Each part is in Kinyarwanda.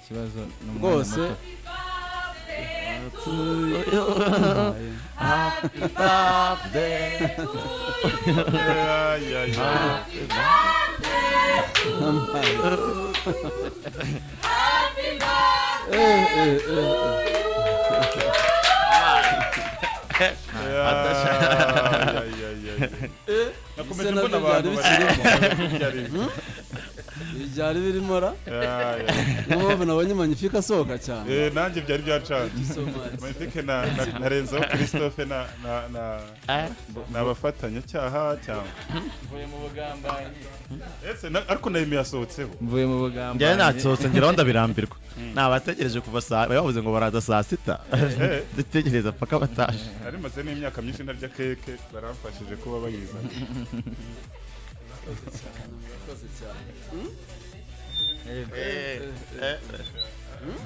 kibazo n'umwana rwose muto Ayo. Ese nakomeje nabyo mbona byari abantu bikirimo. bakirimo ibi byari birimo ra niyo mpamvu nabonye manifika asohoka cyane Eh, nanjye byari byacanze So much. manifike na na- na renzaho christophe na na na ni abafatanyacyaha cyangwa mvuye mu bugambanyi ese na- ariko na Emmy yasohotseho mvuye mu bugambanyi njyewe nasohotse ngeraho ndabirambirwa nabategereje kuva saa bari bavuze ngo baraza saa sita dutegereza paka bataje nari maze n'imyaka myinshi ntarya keke baramfashije kuba bayizana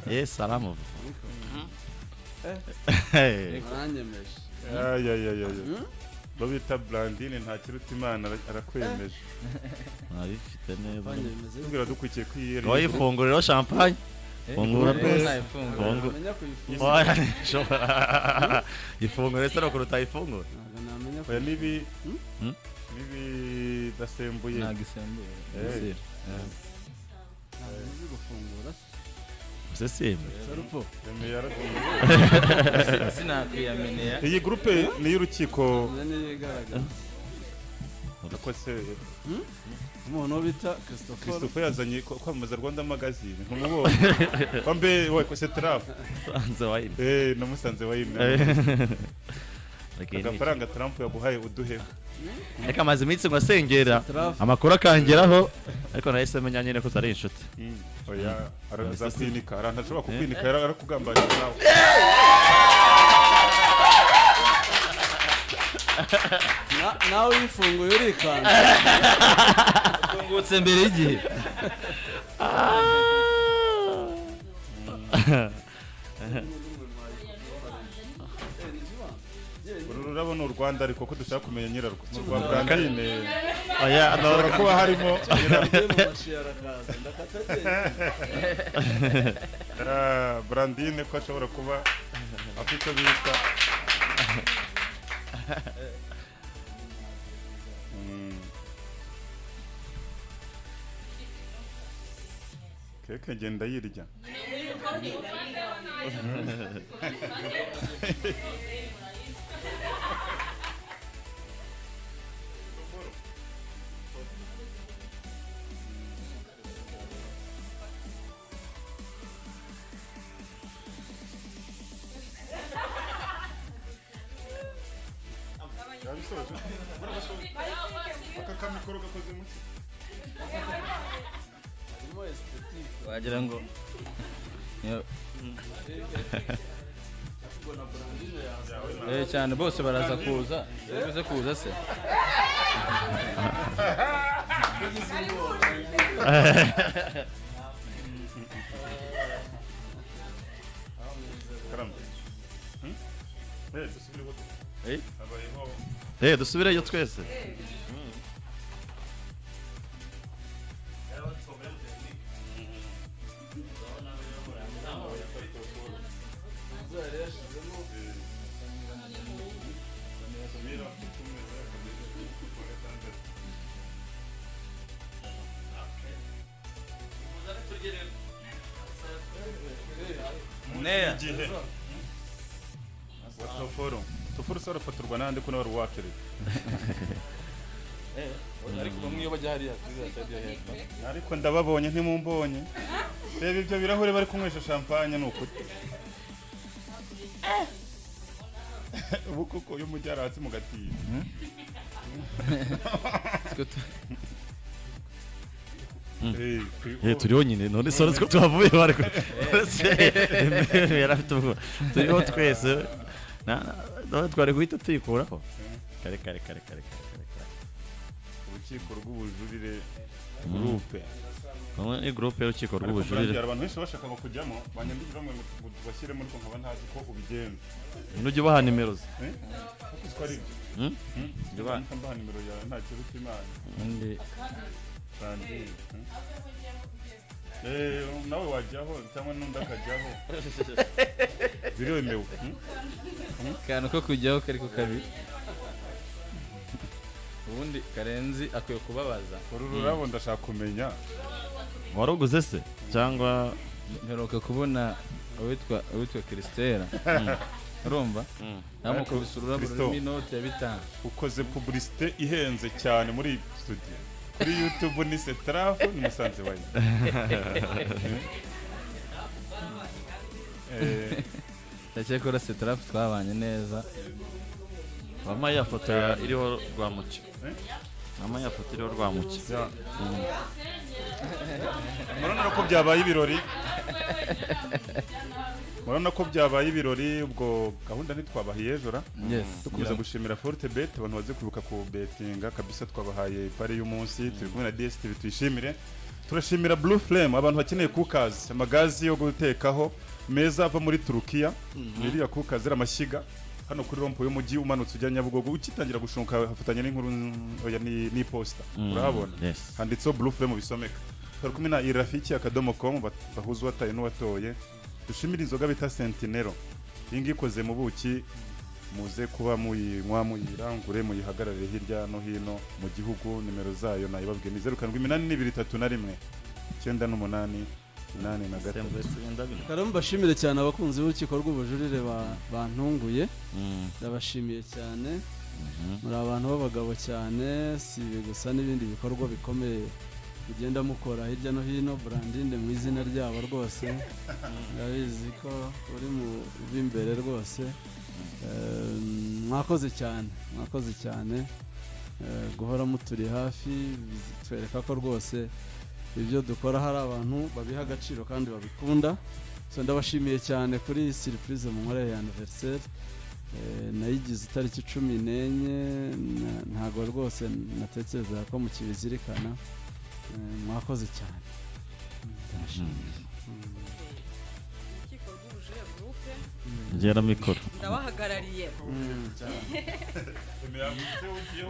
ye salamu baranyemeje ayayayaya bo bita brandine nta kiruta imana ara- arakwemeje nabifite neza banyemeze tubwira dukwikiye wowe kwiyereye ifunguriro champagne fungura rwose rwose nayifunguye Fungu- namenya kuyifunga Oya, nshobora- ifunguro ese no kuruta ifunguro ntabwo namenya oya nibi Hmm? nibidasembuye ntabwo isembuye Eh. ntabwo nzi gufungura ese simba sarupo Emmy yaragiye sinakwiyaminira iyi gurupe ni iy'urukiko nabyo niyo igaragaza akose umuntu wo bita christopher christophe yazanye ko- kwamamaza rwanda magazine ntumubonye wambe we kose tarafu sanze wayine eh namusanze wayimwe agafaranga tarafu yaguhaye uduhe reka amaze iminsi ngo asengera Traf amakuru akangeraho ariko nahise menya nyine ko utari inshuti oya araza kwinika arantu ashobora kukwinika yari arakugambanira nawe na- nawe uyifunguye urikanda tungutse mbere y'igihe uru rurabo ni urwanda ariko ko dushaka kumenya nyirarwo ni urwa brandine oya hashobora kuba harimo nyirarwo. agiye mu mashi arakaza ndakata agenda Ah, brandine ko ashobora kuba afite icyo bita Mm. keke ngenda yirya aka kamikoro gakoze mu ki harimo esthetike wagira ngo Yo, ubwo na brandine yaza eh, cyane bose baraza kuza bivuze kuza se ugize ubwoba karamba Hmm? Eh, dusubire iwacu. Eh? habayeho eh dusubireyo twese neya igihe wa toforo toforo se arafatirwa n'andi ko nawe ari uwakiriye ariko bamwe iyo bajya hariya tuzasabye hepfo ariko ndababonye ntimumbonye reba ibyo birahure bari kunywesha champagne ni ukuri ubu koko iyo umujyara hasi mu gatiyo Eh, eh turi- turiho nyine none sore ko tuhavuye bari ku- Ese, Emmy yarafite ubwo turiho twese Na- na- none twari guhita tuyikuraho kare kare kare kare kare kare kare urukiko rw'ubujurire gurupe Bamwe ni gurupe y'urukiko Ariko rw'ubujurire abantu benshi bashakaga kujyamo banyandikira bamwe ngo tubashyiremo ariko nkaba ntazi ko ubigenza nujya ubaha nimero ze Eh? kuko uzi ko ari ibyo Hmm? Hmm? Jya ubaha. Nta- mbaha nimero yawe nta kiruta imana undi Brandine, hmm? Eh, nawe wajyaho cyangwa n'undi akajyaho biremewe hmm? akantu ko kujyaho kari ku kabi ubundi karenzi akwiye kubabaza uru rurabo ndashaka kumenya waruguze se cyangwa mperuka kubona uwitwa uwitwa christela urumva namukubise ururabo Christo. rurimo inoti ya bitanu ukoze publicité ihenze cyane muri iyi studio kuri youtube ni setarafu ni musanze wayi ndakeka ko urase tarafu twabanye neza mama ya foto ya- iriho rwamuki mama ya foto iriho rwamuki murabona ko byabaye ibirori murabona ko byabaye ibirori ubwo gahunda ntitwabahiye ejo ra yes dukomeza gushimira forte bet abantu bazi kwibuka ku betinga kabisa twabahaye ipari y'umunsi turi kumwe na dstv tuyishimire turashimira blue flame abantu bakeneye kukazi amagazi yo gutekaho meza ava muri turukiya iriya kukazi ari amashyiga hano kuri rompo y'umujyi umanutse ujya nyabugogo ukitangira gushunka hafatanya n'inkuru oya, ni- n'iposita urahabona yes handitseho blue flame bisomeka turi kumwe na irafiki akadomo com bat- bahuza uwataye n'uwatoye dushimire inzoga bita sentinero iyi ngiyi ikoze mu buki muze kuba muyinywa muyirangure muyihagararire hirya no hino mu gihugu nimero zayo nayibabwiye ni zeru karindwi iminani n'ibiri itatu na rimwe icyenda n'umunani umunani na gatatu rero mbashimire cyane abakunzi b'urukiko rw'ubujurire ba- bantunguye ndabashimiye cyane muri abantu b'abagabo cyane si ibi gusa n'ibindi bikorwa bikomeye mugenda mukora hirya no hino burandinde mu izina ryabo rwose ndabizi ko uri mu b'imbere rwose Ehm, mwakoze cyane mwakoze cyane Eh, guhora muturi hafi bitwereka ko rwose ibyo dukora hari abantu babiha agaciro kandi babikunda so ndabashimiye cyane kuri iyi siripurize mu nkorere ya aniveriseri Eh, nayigize itariki cumi n'enye na- ntabwo rwose natekerezaga ko mukibizirikana Eh, mwakoze cyane urukiko rw'ubujurire gurupe ngera mikoro ndabahagarariye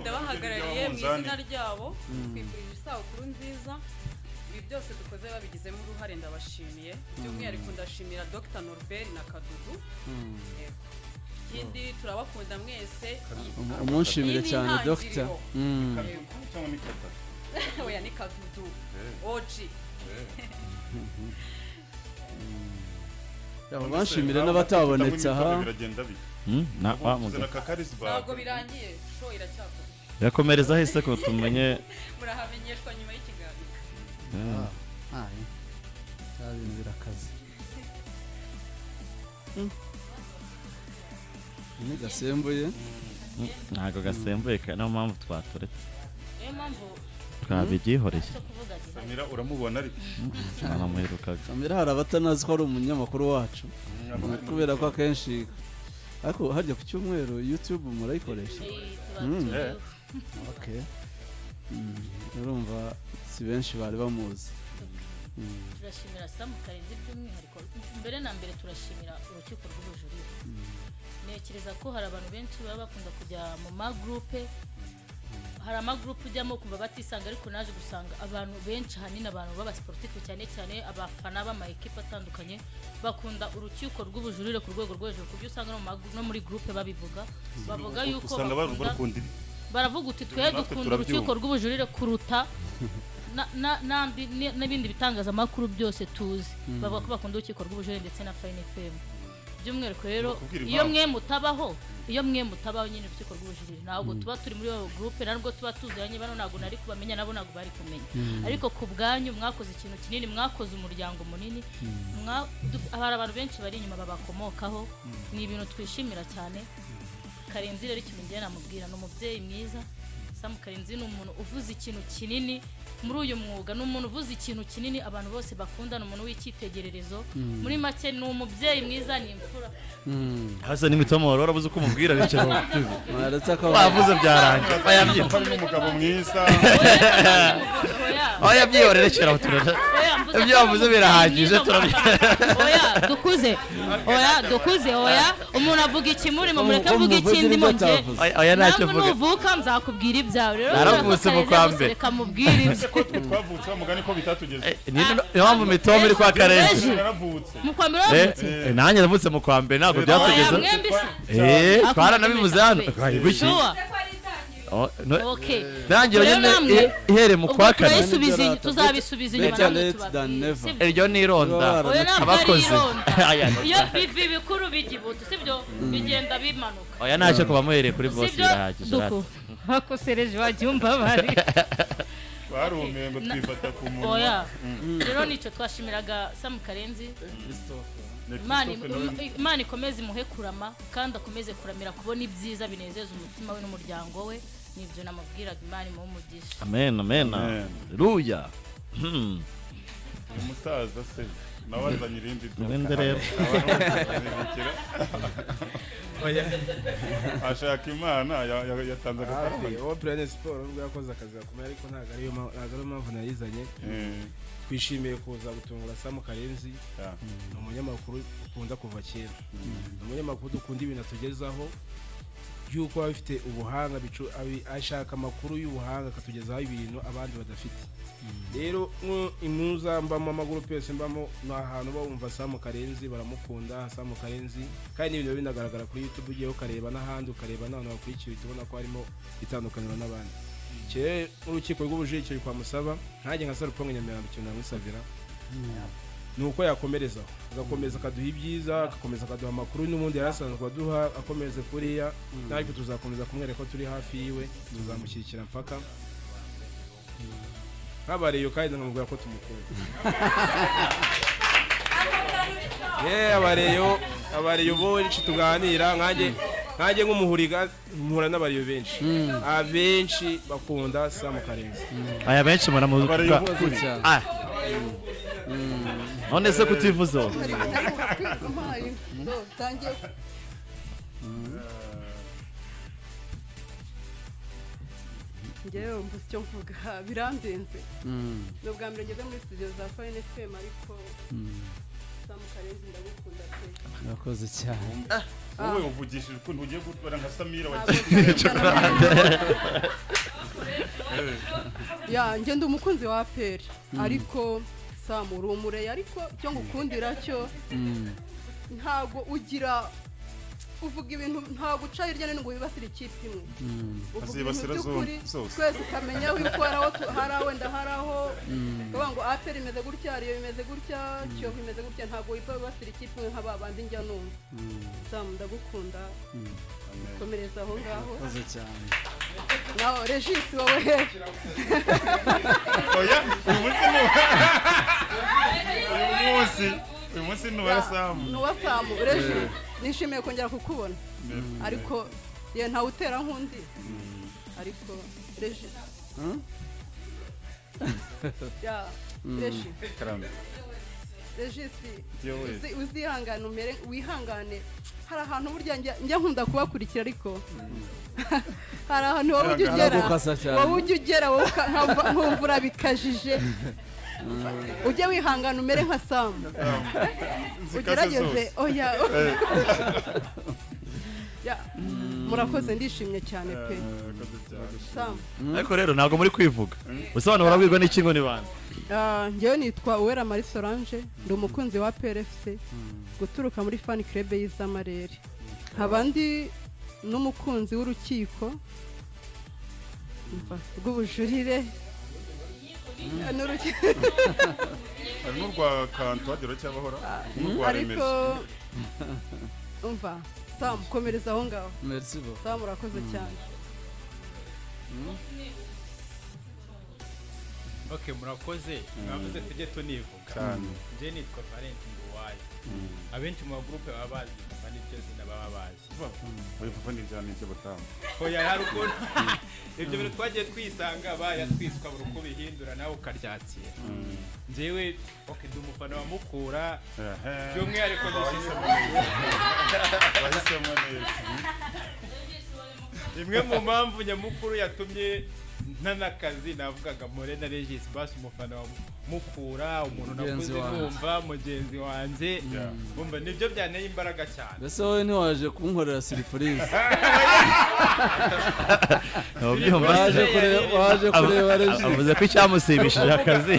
ndabahagarariye mu izina ryabo twifurije isabukuru nziza ibi byose dukoze babigizemo uruhare ndabashimiye by'umwihariko ndashimira dr norbert na kadudu Yego. ikindi turabakunda mwese Um- umunshimire Iyi ni cyane intangiriro. dogita Mm. Yego. oya ni kadudu oji Yaba banshimire n'abatabonetse aha biragenda bike Hmm? na wa mugabo na kakarisbag ntabwo birangiye show iracyakoze yakomereza ahise ko tumenye murahamenyeshwa nyuma y'ikiganiro Ah, eh. Bya bintu birakaze Mm. Ni gasembuye Hmm, ntabwo gasembuye ka- niyo mpamvu twaturetse niyo mpamvu twabibyihoreye cyo kuvuga gihe samira uramubona ariko baramuherukaga kamera hari abatanazi ko ari umunyamakuru wacu kubera ko akenshi ariko harya ku cyumweru youtube murayikoresha Mm. tuba Okay. Mm, urumva si benshi bari bamuzi Mm, turashimira samu karenzi by'umwihariko mbere na mbere turashimira urukiko rw'ubujurire ntekereza ko hari abantu benshi baba bakunda kujya mu magurupe hari amagurupe ujyamo kumva batisanga ariko naje gusanga abantu benshi ahanini abantu b'abasiporutifu cyane cyane abafana b'amayikipe atandukanye bakunda urukiko rw'ubujurire ku rwego rwo hejuru ku buryo usanga no mu magu- no muri gurupe babivuga bavuga yuko usanga bakunda- barukunda baravuga uti twe natwe dukunda urukiko turabyumva." rw'ubujurire kuruta na- na- n'andi- ni- n'ibindi bitangazamakuru byose tuzi bavuga ko bakunda urukiko rw'ubujurire ndetse na fayini femu by'umwihariko rero Bakubwira iyo impamvu. mwe mutabaho iyo mwe mutabaho nyine urukiko rw'ubujurire ntabwo tuba turi muri iyo gurupe ntabwo tuba tuziranye bano ntabwo nari kubamenya nabo ntabwo bari kumenya ariko ku bwanyu mwakoze ikintu kinini mwakoze umuryango munini mwa- du- hari abantu benshi bari inyuma babakomokaho ni ibintu twishimira cyane karenzi rero ikintu ngira namubwira ni umubyeyi mwiza samu karenzi ni umuntu uvuze ikintu kinini muri uyu mwuga ni umuntu uvuze ikintu kinini abantu bose bakunda ni umuntu w'icyitegererezo muri make ni umubyeyi mwiza ni imfura mm. hasi ni mitomoro warabuze uko umubwira bityo Mwaretse ko wavuze byarangiye bayabyina ko n'umugabo mwiza aho yabyihorere kera turere ibyo wavuze birahagije turabya oya dukuze oya dukuze oya umuntu avuga ikimurimo mureke avuga ikindi mu gihe oya ntacyo nawe mvuga nuvuka nzakubwira byawe rero Naravutse mu kwa mbere. reka mubwire ibye ko twe twavutse wa mugani ko bitatugeze niyo mpamvu mitombo iri kwa karenzi ejo. naravutse mu kwa mbere Eh, wavutse eh, nanjye navutse mu kwa mbere ntabwo byatugeza Oya, mwembi se. Eh, Hakurya twaranabivuze hano y'amajyepfo. Ay, guki. Sure. Oh, no- okay Ntangiriro Rero nyine namwe, eh, ihere mu ubwo kwa kane turayisubiza Better inyuma tuzabisubiza inyuma late namwe than tubabwire never. sibyo iryo ni ironda Baba oya ntabwo ari abakozi ironda Aya, iyo bivi bikuru bijya ibutu sibyo bigenda bimanuka oya ntacyo kuba muhereye kuri bose sibyo birahagije duku rati. bakosereje wagiye umbabare barumiye ngo twifata ku munwa oya rero nicyo twashimiraga samu karenzi Ni Imana- Christophe Nolan. imana ikomeze imuhe kurama kandi akomeze kuramira kubona ibyiza binezeza umutima we n'umuryango we nibyo namubwiraga imana imuhe umugisha amen amen Amen. ruya Hmm. Ni umusaza se nawe azanye irindi duka Ubundi rero. Arabikira. ashaka imana ya- ya- yatanze agafaranga uwo purane siporo ubwo yakoze akazi gakomeye ariko ntabwo ariyo ma- ntabwo ariyo mpamvu nayizanye Eh, twishimiye kuza gutungura samu karenzi ya. ni umunyamakuru ukunda kuva kera ni umunyamakuru dukunda ibintu atugezaho yuko aba afite ubuhanga bicu- abi- ashaka amakuru y'ubuhanga akatugezaho ibintu abandi badafite rero mwo- impuza mbamo amagurupe yose mbamo ni ahantu uba wumva samu karenzi baramukunda samu karenzi kandi n'ibintu biba binagaragara kuri youtube ugiye ukareba n'ahandi ukareba n'abantu bakurikiye uhita ubona ko harimo itandukaniro n'abandi kera n'urukiko rw'ubujurike ruri kwa musaba nkanjye nka sarupongo nyamirambo ikintu namusabira ni uko yakomerezaho agakomeza akaduha ibyiza agakomeza akaduha amakuru n'ubundi yari asanzwe aduha akomeze kuriya natwe tuzakomeza kumwereka ko turi hafi yiwe tuzamushyigikira mpaka nk'abareyo kandi nkamubwira ko tumukunda yewe abareyo abareyo bo benshi tuganira nkanjye nkanjye nk'umuhuriga mpura n'abareyo benshi abenshi bakunda samu karenzi aya benshi muramu Abareyobokuri. cyane Ah. none se kutivuze wowe? ngewe mbuze icyo mvuga birandenze Mm, ni ubwa mbere ngeze muri studio za fayini fm ariko mm. samu karenzi ndagukunda pe urakoze cyane wowe uvugishije ukuntu ugiye gutwara nka samira wa Ntabwo ngiye guhitana. ya njye ndi umukunzi wa aperi ariko samu uri umureye ariko icyo ngukundira cyo Mm, ntabwo ugira uvuga ibintu ntabwo uca hirya no hino ngo wibasire ikipe imwe mm, uvuga ibintu Azibasira by'ukuri zombi, zose. twese ukamenya yuko hari aho tu- hari aho wenda hari aho bavuga ngo aperi imeze gutya ariyo imeze gutya kiyovu imeze gutya ntabwo wipfa wibasira ikipe imwe nk'aba bandi njya numva samu ndagukunda komereza aho ngaho urakoze cyane nawe regisi wowe oya uyu munsi ni uyu munsi uyu munsi ni uwa samu nuwa samu regi nishimiye kongera kukubona ariko ye ntawe utera nk'undi ariko regi Hmm? ya regi Karame. regisi Yewe. uzi- uzihangane umere wihangane hari ahantu burya njya njya nkunda kubakurikira ariko hari ahantu wowe ujya ugera Ntabwo ukasa cyane. wowe ujya ugera wowe uka- nkumva nkumva urabikajije ujye wihangana umere nka samu ugerageze oya Ya, murakoze ndishimye cyane pe samu ariko rero ntabwo muri kwivuga usobanura wabwirwa n'iki ngo ni bande Ah, njyewe nitwa uwera marie solange ndi umukunzi wa prfc guturuka muri fan club y'izamarere nkaba ndi n'umukunzi w'urukiko umva, rw'ubujurire Ah, n'uruki- hari n'urwa kantu hagera cyabahora n'urwa ariko remezo umva samu komereza aho ngaho merci beaucoup samu urakoze cyane ok murakoze mwavuze tujye tunivuga cyane nje nitwa valenti nduwayo abenshi mu bagurupe baba bazi kuva n'iryo zina baba bazi uyu vuba ni ibya n'ibyo batamu oya hari ukuntu ibyo bintu twagiye twisanga bayatwiswe buri uko ubihindura nawe ukaryatsira njyewe ok ndi umufana wa mukura by'umwihariko ndashyize bahisemo neza imwe mu mpamvu nyamukuru yatumye nta n'akazi navugaga morena regis basi umufana wa mukura umuntu Mugenzi nakuze wanjye. numva mugenzi wanjye umva nibyo byanteye imbaraga cyane mbese wowe ntiwaje kunkorera siripurize Ntubyumva waje kureba waje kureba reji avuze ko icyamusimbishije akazi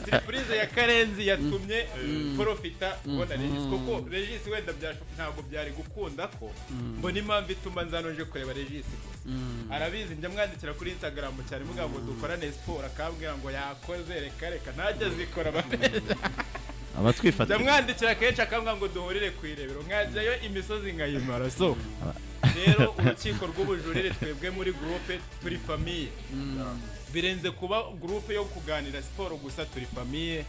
siripurize ya karenzi yatumye porofita ubona regis kuko regis wenda byashoboka ntabwo byari gukunda ko mbona impamvu ituma nzanoje kureba regis gusa arabizi njya mwandikira kuri instagram cyane mugira ngo dukorane siporo akambwira ngo yakoze reka reka ntajya azikora abameza aba twifata ndamwandikira kenshi akambwira ngo duhurire ku irebero nkajyayo imisozi nkayimara so rero urukiko rw'ubujurire twebwe muri gurupe turi famiye birenze kuba gurupe yo kuganira siporo gusa turi famiye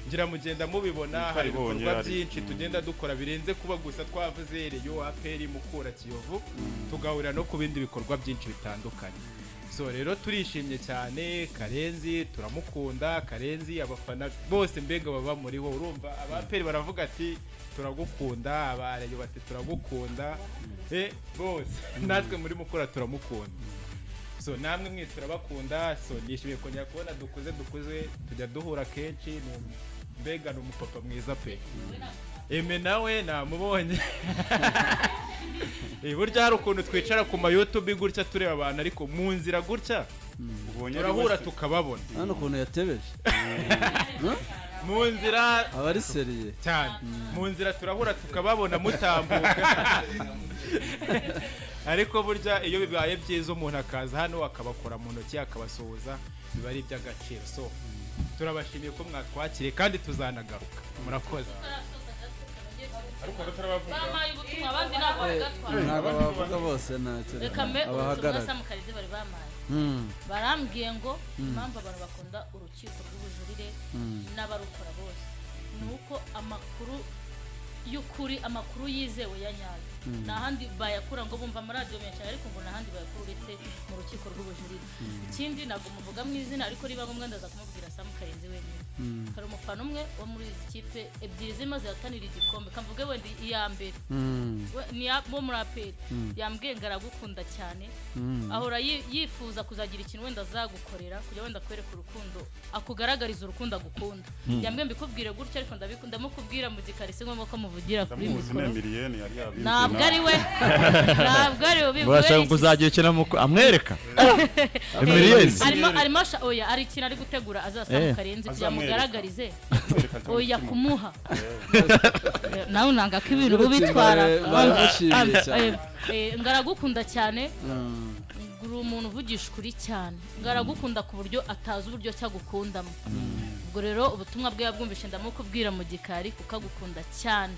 ngira mugenda mubibona hari Twaribonye, ibikorwa hari- byinshi tugenda dukora birenze kuba gusa twavuze reyo aperi mukura kiyovu tugahurira no ku bindi bikorwa byinshi bitandukanye so rero turishimye cyane karenzi turamukunda karenzi abafana bose mbega baba muriho urumva abaperi baravuga ati turagukunda abareyo bati turagukunda eh bose natwe muri mukura turamukunda so namwe mwese turabakunda so nishimiye kongera kubona dukuze dukuze tujya duhura kenshi ni- mbega ni umupapa mwiza pe eme nawe namubonye Eh, burya hari ukuntu twicara ku mayutubi gutya tureba abantu ariko mu nzira gutya ubonye ari turahura wese- tukababona hano ukuntu yatebeje mu nzira aba ari seriye cyane mu nzira turahura tukababona mutambuka ariko burya iyo bibaye byiza umuntu akaza hano akabakora mu ntoki akabasuhuza biba ari iby'agaciro so turabashimiye ko mwatwakiriye kandi tuzanagaruka murakoze bampaye ubutumwa abandi ntabwo bagatwara ntabwo abavuga bose ntacyo reka mbe ubutumwa abahagarara samukarize bari bampaye Mm. barambwiye ngo impamvu abantu bakunda urukiko rw'ubujurire Mm. n'abarukora bose ni uko amakuru y'ukuri amakuru yizewe ya nyayo Mm. nta handi bayakura ngo bumva amaradiyo menshi cyane ariko ngo nta handi bayakura uretse mu rukiko rw'ubujurire ikindi ntabwo muvuga mu izina ariko niba ngombwa ndaza kumubwira Sam Karenzi wenyine Mm. hari umufana umwe wo muri izi kipe ebyiri zirimo zihatanira igikombe kamvuge wenda iya mbere Mm. we- ni ya- bo muri aperi Mm. yambwiye ngo aragukunda cyane Mm. ahora yi- yifuza kuzagira ikintu wenda azagukorera kugira wenda akwereke urukundo akugaragariza urukundo agukunda yambwiye mbikubwire gutya ariko ndabikunda mukubwira mu gikari si ngombwa ko muvugira kuri ndamuzi ni mikoro miliyoni yari yabizi ntabwo ari we ntabwo ari we murashaka ubibwira ngo uzagira ikintu amuko- amwereka miliyoni arimo arimo asha- oya hari ikintu ari gutegura azasaba Eh. karenzi kugira ngo Azamwereka. amugaragarize Kwereka cyangwa oya umutima. kumuha nawe nanga ko ibintu Iyo ubitwara batsimbaye baramushimiye cyane. ngaragukunda cyane Mm. uri umuntu uvugisha ukuri cyane ngaragukunda ku buryo atazi uburyo cyagukundamo ubwo rero ubutumwa bwe yabwumvishe ndamukubwira mu gikari kuko agukunda cyane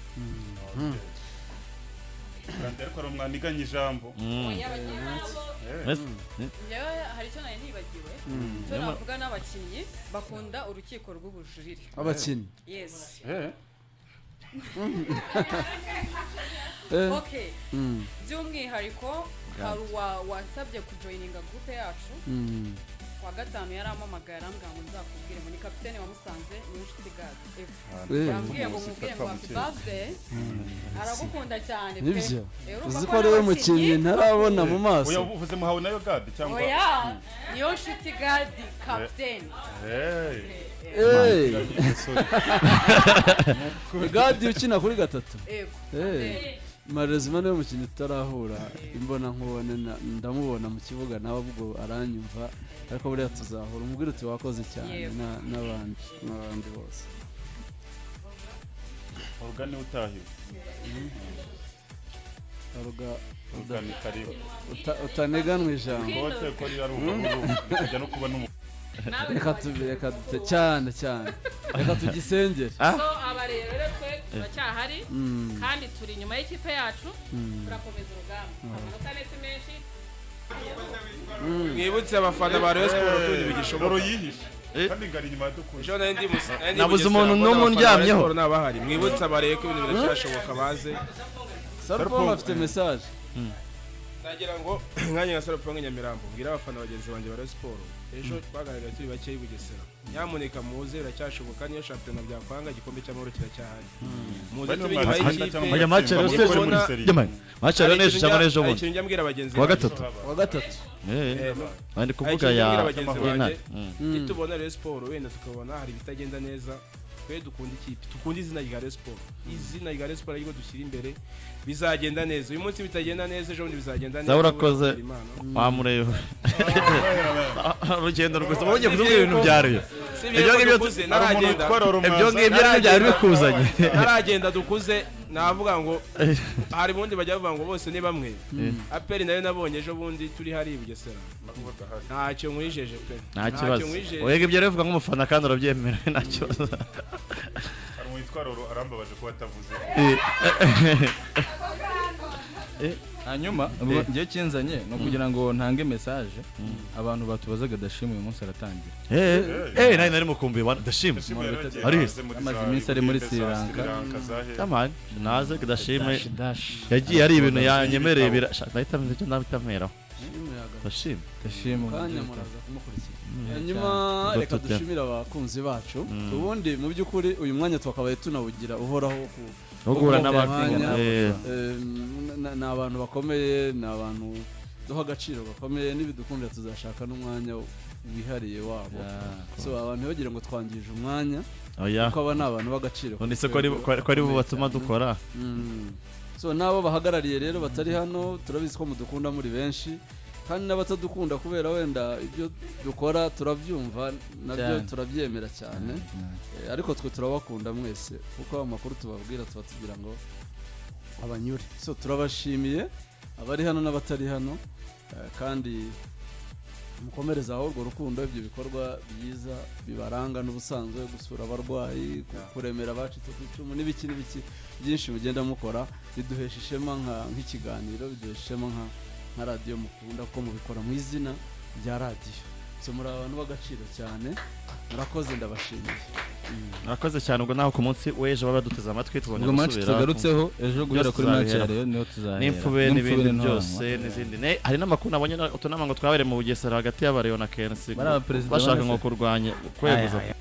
Kandi ariko hari umwaniganye ijambo Mbese- njyewe hari icyo nari nibagiwe icyo navuga n'abakinnyi bakunda urukiko rw'ubujurire abakinnyi yesi Eh, Eh. okay Mm. by'umwihariko hari uwa wasabye kujoyininga gurupe yacu Mm. kuwa gatanu yari ampamagaye arambwira ngo nzakubwire ngo ni kapitene wamusanze ni inshuti gato Eh. arambwiye ngo Umunsi mubwire ngo utapfa happy gukira. birthday aragukunda cyane pe nibyo Eh, urumva uzi ko ko ari we abakinnyi- mukinnyi ntarabona mu Oya, maso uvuze muhawe nayo gadi cyangwa oya niyo nshuti gadi kapitene Hey. Eh. Sorry. gadi ukina kuri gatatu yego Eh, marezima niwe mukinnyi tutarahura imbona nkubone na- ndamubona mu kibuga nawe ubwo aranyumva ariko buriya tuzahura umubwire uti wakoze cyane Yego. na- n'abandi n'abandi bose Orugani utahiwe. Aruga- Orugani karibu. uta- utaneganwa ijambo Bote ko rira ruhuga kujya no kubona umuntu. reka tube- reka dute- cyane cyane reka tugisengere so aba rero twe turacyahari Mm, kandi turi inyuma y'ikipe yacu mm. turakomeza urugamba amanota netse menshi mwibutse abafana ba Rayon Sports ko ibintu bigishoboka Roro yihishe. Eh. Kandi ngari inyuma yadukunze. ejo nari ndi mu- nari ndi mu Nabuze Bugesera, mbona umuntu n'umwe abafana ba Rayon undyamyeho. Sports n'abahari mwibutse abareye ko ibintu biracyashoboka baze sarupom afite mesaje nagira ngo mwanya nka salo pong nyamirambo mbwira abafana bagenzi banjye ba Rayon Sports ejo twagaragaye turi bake i bugesera nyamuneka muze biracyashoboka niyo shampiyona byakwanga igikombe cy'amahoro kiracyahari muze Bano tubigaho match- ikipe Bajya match rero mukora sejo muri seri. Jamani, match rero Hari n'ejo ikintu cyangwa njya- n'ejo hari bundi ikintu njya mbwira bagenzi kuwa banjye. gatatu wa gatatu Eh, Eh, no. bari Hari kuvuga ikintu ya mbwira bagenzi banjye y'intare nitubona Rayon Sport wenda tukabona hari ibitagenda neza twe dukunda ikipe dukunda izina rya Rayon Sport izina rya Rayon Sport ariko dushyira imbere bizagenda neza uyu munsi bitagenda neza ejo bundi bizagenda neza Zaba urakoze. Ubu Imana. wamureyeho urugendo rwiza uba ugiye kuvuga ibintu byaruye si Ibyo ibyo ngibyo- dukuze hari umuntu naragenda utwara ibyo rumaza ngibyo nibyo byari bikuzanye naragenda dukuze navuga ngo hari ubundi bajya bavuga ngo bose ni bamwe aperi nayo nabonye ejo bundi turi hari i Bugesera ntacyo nkwijeje pe nta kibazo nkwijeje wega ibyo rero uvuga nk'umufana kandi urabyemera nta kibazo hari umwitwaruro arambabaje kuba atavuze Eh, hanyuma ubwo njyewe kinzanye ni ukugira ngo ntange mesaje abantu batubazaga dashima uyu munsi aratangira eh, eh nari nari mukumbuye bana ndashima Aris. Amaze iminsi ari muri Sri Lanka. tamani naze kudashime dashi yagiye ari ibintu yanyemereye birashaka nahita menya icyo nahita mperaho y'umuyaga ndashima dashima kanya muraza kumukurikira hanyuma reka Dr. dushimire abakunzi bacu ubundi mu by'ukuri uyu mwanya twakabaye tunawugira uhoraho wo ku- uhura Ubwoko n'abakiriya bw'abanya. Eh, Em, n- ni abantu bakomeye ni abantu duha agaciro gakomeye n'ibidukundira tuzashaka n'umwanya wihariye wabo so abantu ntibagire ngo twangije umwanya oya kuko aba ni abantu b'agaciro undi se ko ari- ko ari- ko ari bo batuma dukora Mm. so n'abo bahagarariye rero batari hano turabizi ko mudukunda muri benshi kandi n'abatadukunda kubera wenda ibyo dukora turabyumva nabyo Cyane. turabyemera cyane Eh, ariko twe turabakunda mwese kuko amakuru tubabwira tuba tugira ngo abanyure so turabashimiye abari hano n'abatari hano eh, kandi mukomerezaho urwo rukundo ibyo bikorwa byiza bibaranga n'ubusanzwe gusura abarwayi ku- kuremera abacitse ku icumu n'ibiki n'ibiki byinshi mugenda mukora biduhesha ishema nka- nk'ikiganiro biduhesha ishema nka nka radiyo mukunda kuko mubikora mu izina rya radiyo so muri abantu b'agaciro cyane murakoze ndabashimiye murakoze cyane ubwo naho ku munsi w'ejo baba baduteze amatwi tubonye ubwo match gusubira tugarutseho ejo guhera byose kuri match ya tuzabihera. rero niho tuzahera n'imfube n'ibindi n'intoranwa. byose n'izindi Ne- hari n'amakuru nabonye na- utunama ngo twabereye mu bugesera hagati y'abareyo na kensi Bari abaperezida bashaka bane ngo se? kurwanya kwemeza Aya, aya.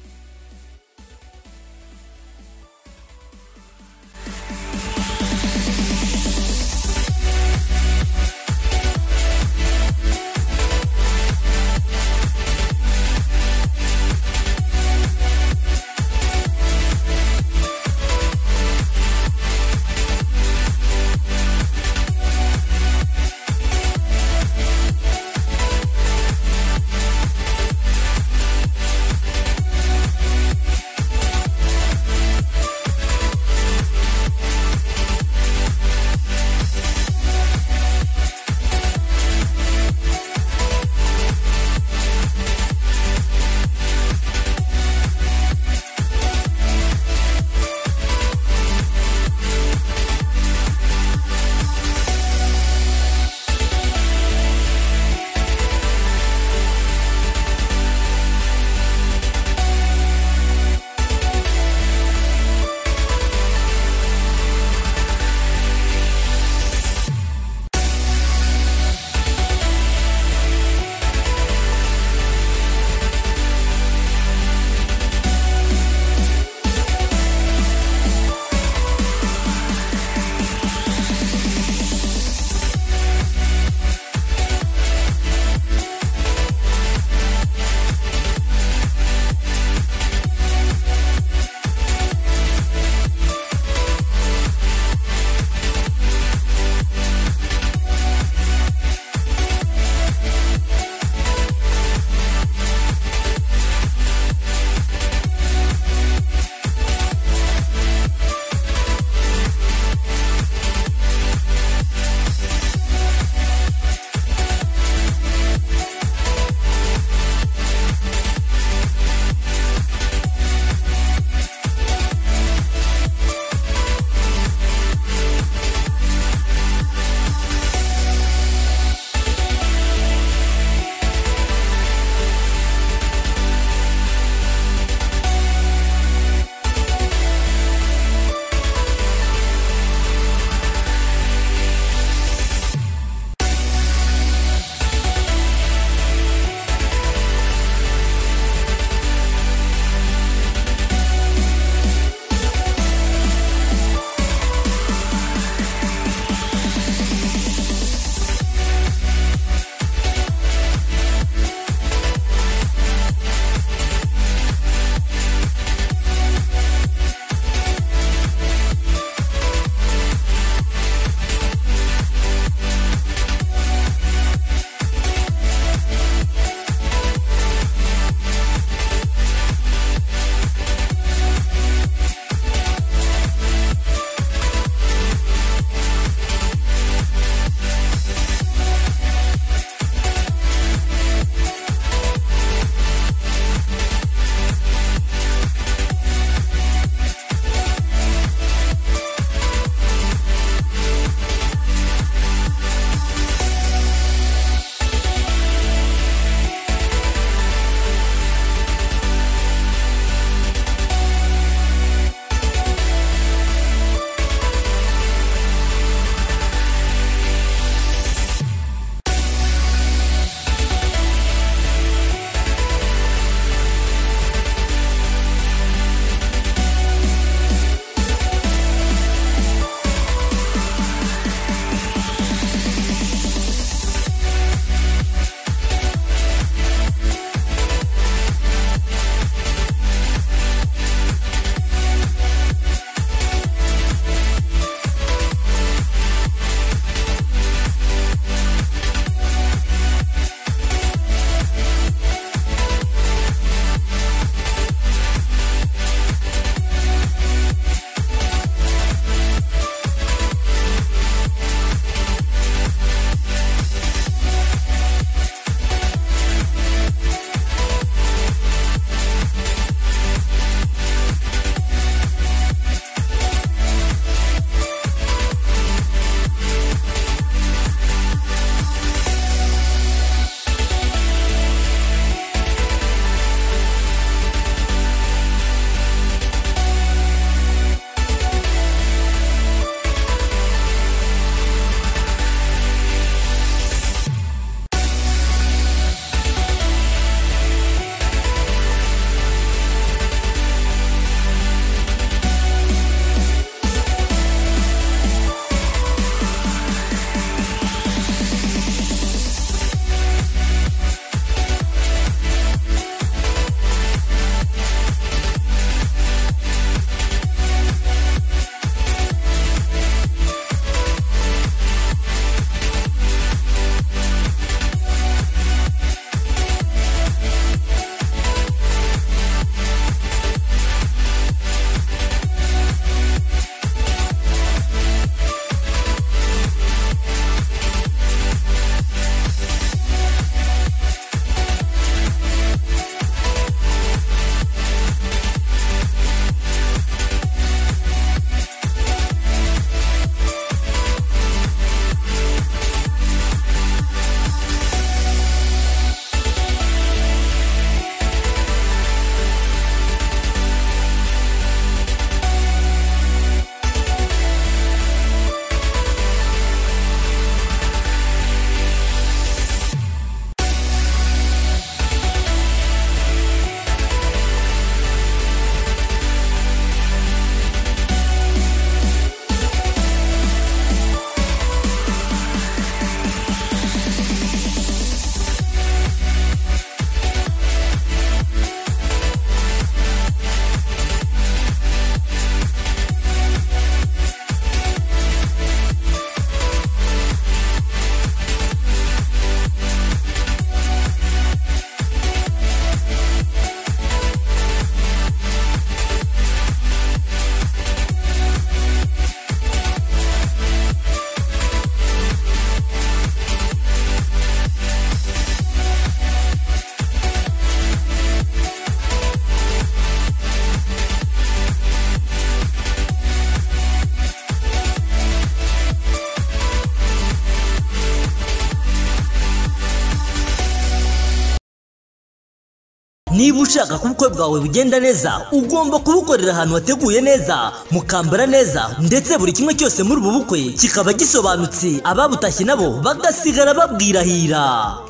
niba ushaka ko ubukwe bwawe bugenda neza ugomba kubukorera ahantu hateguye neza mukambara neza ndetse buri kimwe cyose muri ubu bukwe kikaba gisobanutse ababutashye nabo bagasigara babwirahira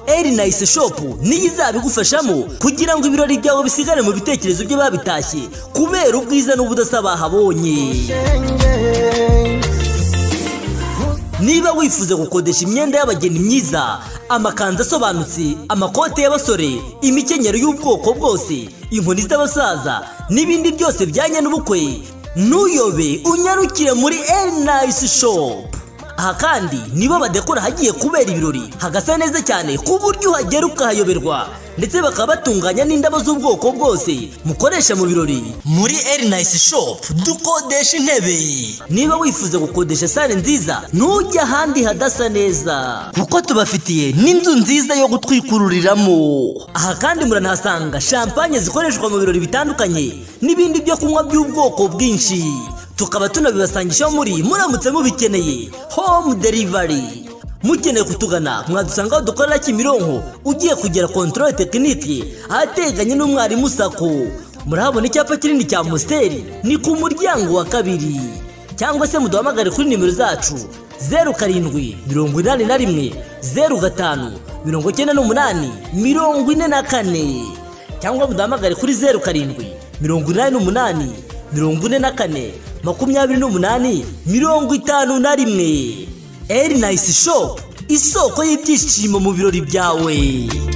eri nayise shopu niyo izabigufashamo kugira ngo ibirori byawe bisigare mu bitekerezo by'ababitashye kubera ubwiza n'ubudasa bahabonye niba wifuza gukodesha imyenda y'abageni myiza amakanzu asobanutse amakote y'abasore imikenyero y'ubwoko bwose inkoni z'abasaza n'ibindi byose bijyanye n'ubukwe ntuyobe unyarukire muri enayisi shopu aha kandi nibo badekora ahagiye kubera ibirori hagasa neza cyane ku buryo uhagera ukahayoberwa ndetse bakaba batunganya n'indabo z'ubwoko bwose mukoresha mu birori muri erinayisi shopu dukodesha intebe niba wifuza gukodesha sale nziza ntujye ahandi hadasa neza kuko tubafitiye n'inzu nziza yo gutwikururiramo aha kandi muranahasanga shampanye zikoreshwa mu birori bitandukanye n'ibindi byo kunywa by'ubwoko bwinshi tukaba tunabibasangisha muri muramutse mubikeneye home delivery mukeneye kutugana mwadusanga aho dukorera kimironko ugiye kugera kontorore tekinike ahateganye n'umwarimu sako murahabona icyapa kinini cya amusiteri ni ku muryango wa kabiri cyangwa se muduhamagare kuri nimero zacu zeru karindwi mirongo inani na rimwe zeru gatanu mirongo icyenda n'umunani mirongo ine na kane cyangwa muduhamagare kuri zeru karindwi mirongo inani n'umunani mirongo ine na kane makumyabiri n'umunani mirongo itanu na rimwe eri nayisi shopu isoko y'ibyishimo mu birori byawe